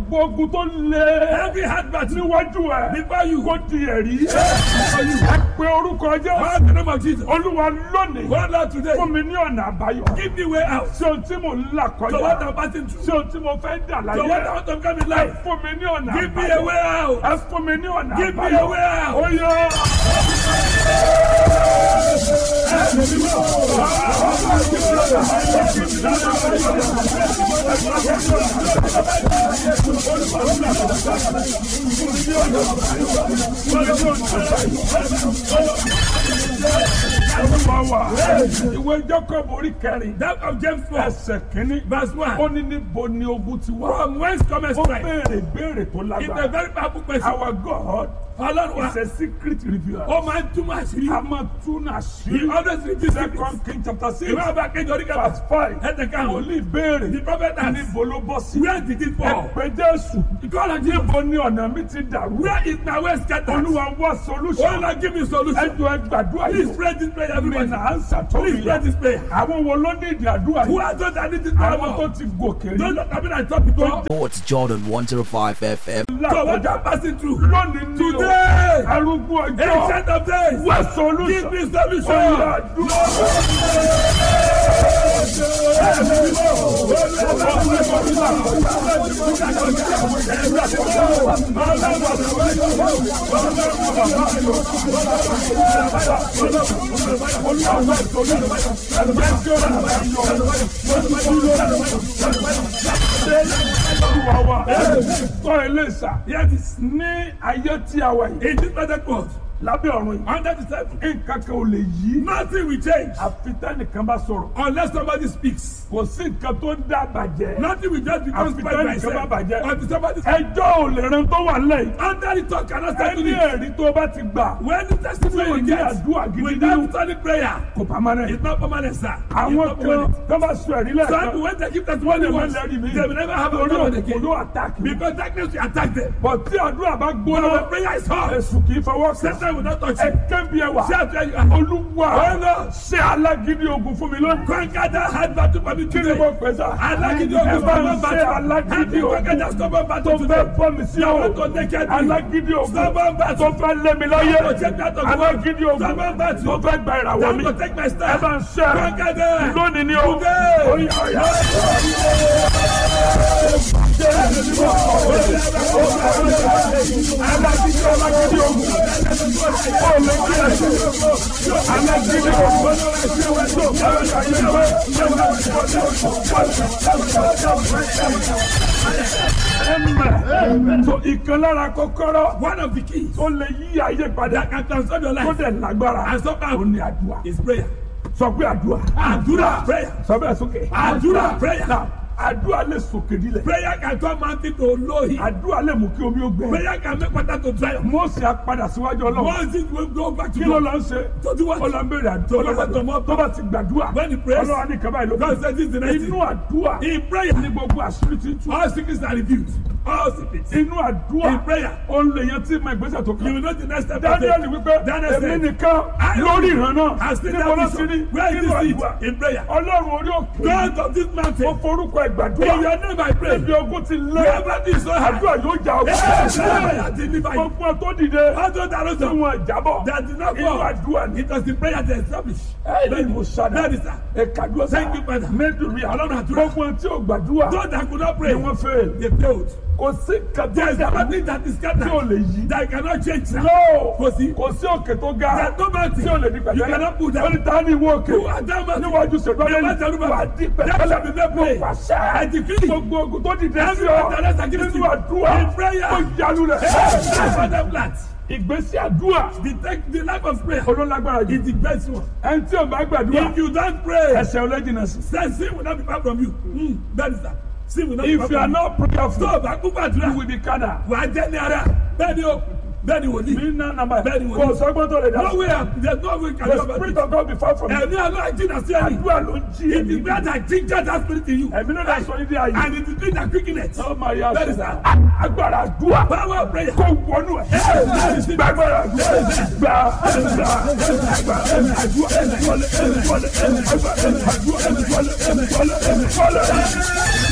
gbogbo ogun tó lé Every hard battle níwájú ẹ before you. kó di ẹ̀rí ẹ pé orúkọ jẹ́ Call the name of Jesus. olúwa lónìí Go Lord today. fún mi ní ọ̀nà àbáyọ Give me way out. sí ohun tí mò ń là So what kọjá I'm passing through. sí ohun tí mo fẹ́ dà So what I láyé want to come in ẹ life. fún mi ní ọ̀nà Give me a àbáyọ way out. ẹ fún mi ní ọ̀nà Give me àbáyọ a way out. ó yọ. Olúwa wa ìwé Jacob orí kẹrin That of James 4. ẹsẹ̀ kínní Verse 1. ó ní níbo ni ogun ti wá. From whence cometh ó strength? béèrè béèrè tó It's a lágbára. very powerful question. Our God Ọlọ́run wa. is a secret revealer. Ó máa ń túmọ̀ àṣírí. a máa tún He àṣírí. always reveals secrets. Second King chapter six Ìwé ọba kejì orí kẹfà. verse five. Ẹ̀tẹ̀ karùn-ún. Wòlíì béèrè The prophet asked, níbo ló bọ́ sí. Where did it fall? Ẹ̀pẹ́ Jésù. God has given. Níbo ni ọ̀nà mi ti dàrú? Where is my way scattered? Olúwa wá Oh solution. Lord, give me solution. Ẹjọ́ ẹ gbàdúrà Please yìí. pray this prayer, Mi everybody. nà á ń sàtọ́ Please mi pray yá. this prayer. Àwọn wo ló ní ìdí àdúrà Who yìí? are those that need this Àwọn power? tó ti gòkè Those rí. that have been at top before. Sports Jordan 105 FM. So what I'm passing through. Lónìí ní o. Today. Arúgbó ọjọ́. Ancient of days. Wá Give solution. me solution. Ọ̀yà àdúrà. Olúwa wa. Sọ ilé ìsà. Yes, Ní ayé tí a wà yìí. in this present world, Lábẹ́ ọ̀run yìí. under the seven, Nǹkan kan ò lè yí. nothing will change Àfi tẹ́nìkan bá sọ̀rọ̀. unless somebody speaks. Kò sí nǹkan tó ń dá bàjẹ́. Nothing will just become Àfi spoiled by tẹ́nìkan bá itself. bàjẹ́. Until somebody Ẹjọ́ ò lè ran tó wà lẹ́yìn. under the talk cannot settle Ẹni it. ẹ̀rí tó bá ti gbà. When the testimony Tí ò you ní get àdúrà gidi without nínú. solid prayer, Kò pamọ́nẹ́. it's not permanent, sir. It's Àwọn not kan permanent. tó bá sọ ẹ̀rí Some lẹ́ẹ̀kan. people when they give testimony Wọ́n lè once, má lẹ́rìí mi. they will never have a Torí problem òkú again. ló àtàkì. Because darkness will attack them. Bọ̀ tí àdúrà bá When gbóná. the prayer is hot, Èṣù kì í fọwọ́ kàn. Satan will not touch Ẹ you. kẹ́bi ẹwà. See how where you are. Olúwa Ọ̀nà. ṣe alágídí ogun fún mi lónìí. Conquer that hard battle for me Kí ni today. mo pè sá? Alágídí Ẹ ogun bá ń stubborn ṣe battle. alágídí Happy conquer ogun that stubborn tó battle fẹ́ today. bọ́ mi sí Now ọ̀rọ̀. want to take care of me. Alágídí ogun Stubborn tó battle. fẹ́ lé mi láyé. Now to take that of the world. Alágídí ogun Stubborn battle. tó fẹ́ gba ìràwọ̀ Now mi. to take my Ẹ stand. bá ń ṣe Conquer them. lónìí ni o. Today. Oya, oya. Alágídí alágídí ogun. Ó lè kí ẹ ṣe. Alágídí ogun. Ẹ̀mẹ̀. So ìkan lára kọ́kọ́rọ́ One of the keys tó lè yí ayé padà that can transform your tó life dẹ̀ lágbára and somehow ó ní àdúrà. is prayer. Sọ pé àdúrà. Àdúrà. Prayer. Sọ bẹ́ẹ̀ sókè. Àdúrà. Prayer. Now, àdúrà lè sòkè nílẹ̀. Prayer can turn mountain to lowly. àdúrà lè mú kí omi ó gbẹ. Prayer can make water to dry up. Mósè á padà síwájú ọlọ́run. Once it will go back to kí ló God. lọ ń ṣe. To do what? ó lọ ń béèrè To àdúrà. listen to more tó bá ti gbàdúrà. When he prays, ọlọ́run á ní kaba ìlú. God says this is the next inú thing. àdúrà In prayer, ní gbogbo àṣírí ti tú. all secrets are revealed. All secrets. inú àdúrà In prayer. ó ń lè yan tí ma ìgbésẹ̀ tó You kàn. will know the next step. to Daniel take. wípé Daniel èmi said, nìkan I lórí ìran náà I still níbo ló have ti rí vision. Where is nínú this àdúrà. in prayer? ọlọ́run orí òkè God of this ó mountain. forúkọ In ìgbàdúrà your name I pray. níbi ogun ti lé Wherever this is so hard. àdúrà yóò jà Yes, ọgbà I deliver you. gbogbo tó dìde All those that tí rose up, wọn jábọ̀ that did not inú fall. àdúrà ní. It was the prayer that established. ẹ̀ẹ́dì mo ṣàdá That is sir. ẹ̀kadúrà Thank you, Father. mẹ́dùnrí Ọlọ́run àdúrà. gbogbo tí ò gbàdúrà Those that could not ni pray, wọ́n fẹ́ they failed. kò sí There is kàtó nothing that is tí ò scattered lè yí. that cannot change. sir. No, Kò sí. kò sí òkè tó ga There is no mountain. tí ò lè di You pẹ̀lẹ́. cannot put Ó down. ní ta ni ìwọ òkè? Who are them? Níwájú ṣèlú Never ọ̀lẹ́ni tell me. wà á di That shall be pẹ̀lẹ́. made Mo plain. pàṣẹ. I decree. Gbogbo ogun tó dìde sí Every ọ one that is against nínú you. àdúrà In prayer. ó yalu rẹ̀. That's what them plant. Ìgbésí àdúrà The, take, the life of prayer olólágbára is jù. the best one. Ẹni tí ò bá gbàdúrà If you don't pray, ẹsẹ̀ ọlẹ́jìnà sí. then sin will not be far from you. Mm, that is that. Sin will not be far If you are from you. not prayerful, Tó o bá kú gbàdúrà, you will be carnal. wà á jẹ́ ní ara. Bẹ́ẹ̀ni o, bẹ́ẹ̀ni wòlíì. Mi ná nàmbà Bẹ́ẹ̀ni wòlíì. kò sọ́gbọ́n tó lè dá No sí. way out. There's no way can The you about spirit it. of God be far from you. Ẹ̀mí àlọ́ àìjìnà sí ẹ̀yìn. Àdúrà ló ń jí It ẹ̀mí. is great that ginger that spirit in you. Ẹ̀mí ló dá sọ ní dí ayé. And it is great that quickness. Ó máa yá That is sọ. that. Agbára àdúrà. Power of prayer. kó wọnú ẹ. gbàgbọ́ra gbà gbà gbà gbà àdúrà wọlé wọlé àdúrà wọlé wọlé wọlé wọlé.